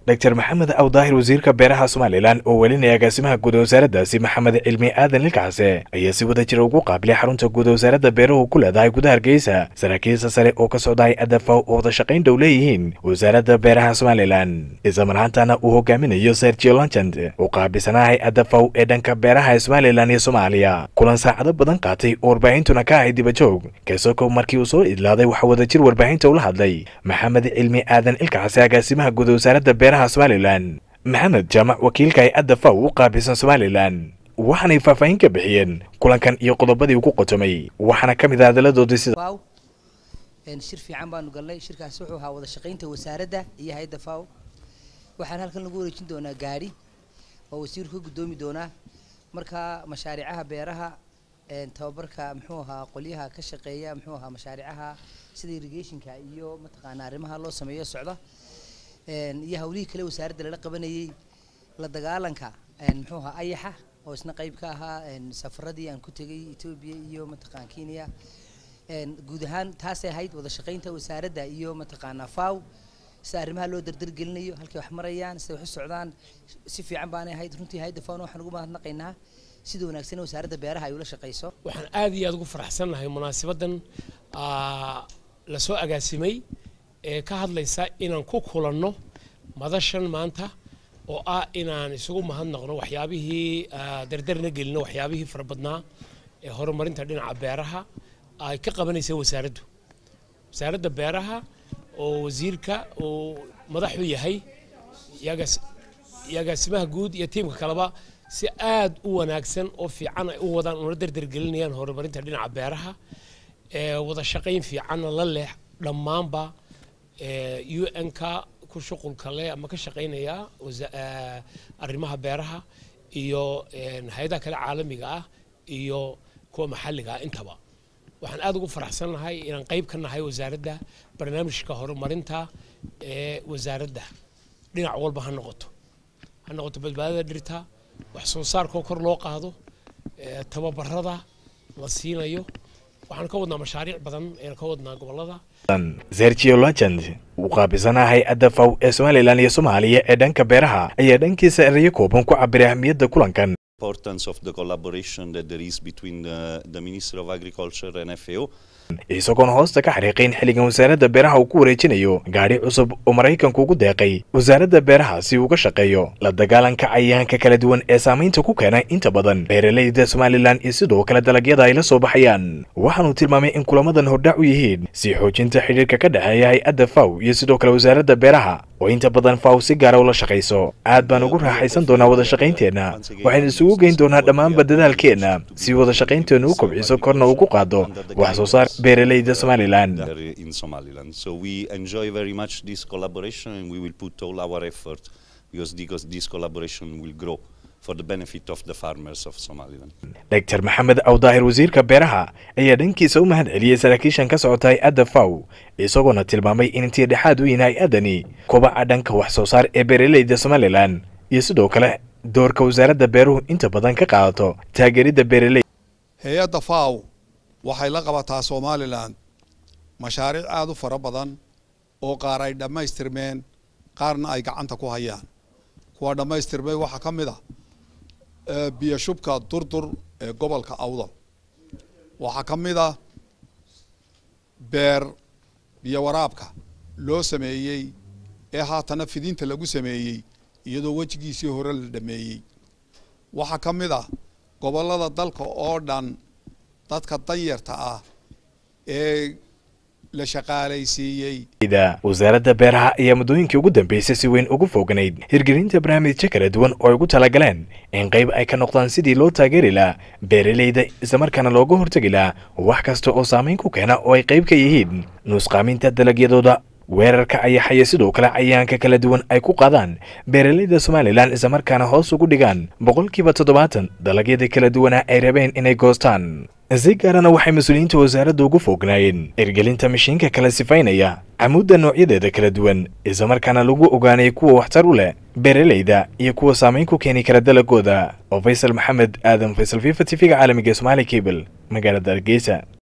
dr maxamed awdaahir wasiirka beeraha somalilan oo welinaya agaasimaha guud wasaaraddaasi maxamed cilmi aadan lilkacse ayaa si wada jira ugu qaabilay xarunta guud wasaaradda beeruhu ku leedahay gudaha hargeysa saraakiilsa sare oo ka socdahay adafaw oo wada shaqayn dhow leeyihiin wasaaradda beeraha somalilan islamarhaantana uu hogaaminayo sergio lanchand oo qaabilsanahay adafaw ee dhanka beeraha ee somalilan iyo soomaaliya kulan saacado badan qaatay oo warbaahintuna ka ahay dibajoog kasokow markii uu soo idlaaday waxaa wadajir warbaahinta ula hadlay maxamed cilmi aadan ilkacse agaasimaha guud wasaaradda beeraha somalilan maxamed jaamac wakiilka hay-adda faw u qaabilsan somalilan waxaanay faahfaahin ka bixiyeen kulankan iyo qodobadii ugu qotomay waxaana ka mid ah hadaladoodii sida faw shir fiican baanu galnay shirkaasi wuxuu ahaa wada shaqaynta wasaaradda iyo hay-adda faw waxaan halkan lagu wareejin doonaa gaadhi oo wasiirku ka guddoomi doonaa marka mashaariicaha beeraha tababarka muxuu ahaa qolyaha ka shaqeeya muxuu ahaa mashaariicaha sida irrigationka iyo mataqaanaa arrimaha loo sameeyo socda iyo hawlihii kale wasaaradda lala qabanayay la dagaalanka muxuu ahaa ayaxa oo isna qayb ka ahaa safaradii aan ku tegay etoobiya iyo mataqaan kenya guud ahaan taasay ahayd wada shaqaynta wasaaradda iyo mataqaanaa faw sida arrimaha loo dardargelinayo halkay wax marayaan siday wax u socdaan si fiican baanay ahayd runtii hayadda fawna waxaan ugu mahadnaqaynaa sida wanaagsan wasaaradda beeraha ay ula shaqayso waxaan aad iyo aad ugu faraxsannahay munaasibadan lasoo agaasimay ee ka hadlaysa inaan ku kulanno madashan maanta oo ah inaan isugu mahadnaqno waxyaabihii dardarna gelino waxyaabihii fara badnaa ee horumarinta dhinaca beeraha ay ka qabanaysa wasaaraddu wasaaradda beeraha oo wasiirka uu madaxu yahay agaasimaha guud iyo tiimka kaleba si aad u wanaagsan oo fiican ay u wadaan una dardargelinayaan horumarinta dhinaca beeraha wada shaqayn fiicanna la leh dhammaanba u n-ka ku shuqulka leh ama ka shaqaynaya arrimaha beeraha iyo hay-adaha kale caalamiga ah iyo kuwa maxalliga ah intaba waxaan aad ugu faraxsannahay inaan qayb ka nahay wasaaradda barnaamijka horumarinta ee wasaaradda dhinac walba ha noqoto ha noqoto badbaadada dhirta wax soo saarkoo kor loo qaado tababarada la siinayo waxaan ka wadnaa mashaariic badan ayaan ka wadnaa gobolada sergio lagend uu qaabilsanaa hay-adda faw ee somalilan iyo soomaaliya ee dhanka beeraha ayaa dhankiisa erayo kooban ku cabiray ahmiyadda kulankan importance of the collaboration that there is between the, the Minister of Agriculture and FAO. isagoona hoosta ka xariiqayn xilligan wasaaradda beeraha uu ku wareejinayo gaadhi cusub oo maraykanku ugu deeqay wasaaradda beeraha si uga shaqeeyo la dagaalanka cayayaanka kala duwan ee saamaynta ku keena inta badan beeralayda somalilan iyo sidoo kale dalagyada ay la soo baxayaan waxaanuu tilmaamay in kulamadan hordhac u yihiin sii xoojinta xidhiirka ka dhexeeya hay-adda faw iyo sidoo kale wasaaradda beeraha oo inta badan faw si gaara ula shaqayso aad baan ugu raaxaysan doonaa wada shaqaynteenna waxaynu isugu geyn doonaa dhammaanba dadaalkeenna si wada shaqaynteennu u kobciso korna ugu qaado wax soo saar beeralayda somalilan in Somaliland. So we enjoy very much this collaboration and we will put all our effort because this, this collaboration will grow for the benefit of the farmers of Somaliland. dr maxamed awdaahir wasiirka beeraha ayaa dhankiisa u mahad celiyey saraakiishan ka socota hay-adda faw isagoona tilmaamay in intii dhexaad u yihin hay-addani kobaca dhanka wax soo saar ee beeralayda somalilan iyo sidoo kale doorka wasaaradda beeruhu inta badan ka qaadato taageeridda beeraley hay-adda faw waxay la qabataa somalilan mashaariic aada u fara badan oo qaar ay dhammaystirmeen qaarna ay gacanta ku hayaan kuwa dhammaystirmay waxaa ka mid ah biyo shubka durdur ee gobolka awdal waxaa ka mid ah beer biyo waraabka loo sameeyey ee haatana fidinta lagu sameeyey iyadoo wejigiisii hore la dhameeyey waxaa ka mid ah gobollada dalka oo dhan dadka danyarta ah ee la shaqaalaysiiyey wasaaradda beeraha ayaa muddooyinkii ugu dambeysay si weyn ugu fooganayd hirgelinta barnaamijyo kala duwan oo ay ugu talagaleen in qayb ay ka noqdaan sidii loo taageeri lahaa beeralayda islamarkaana looga hortegi lahaa wax kasta oo saamayn ku keena oo ay qayb ka yihiin nuusqaaminta dalagyadooda weerarka ayaxaya sidoo kale cayayaanka kala duwan ay ku qaadaan beeralayda somalilan islamarkaana hoos ugu dhigaan boqolkiiba toddobaatan dalagyada kala duwana ay rabeen inay goostaan si gaarana waxay mas-uuliyiinta wasaaradda ugu foognaayeen ergelinta mashiinka kala sifaynaya camuudda noocyadeeda kala duwan islamarkaana lagu ogaanay kuwa waxtar u leh beeralayda iyo kuwa saamayn ku keeni kara dalagooda oo faysal maxamed aadan faysal fifa t v-ga caalamiga somaali cable magaalada hargeysa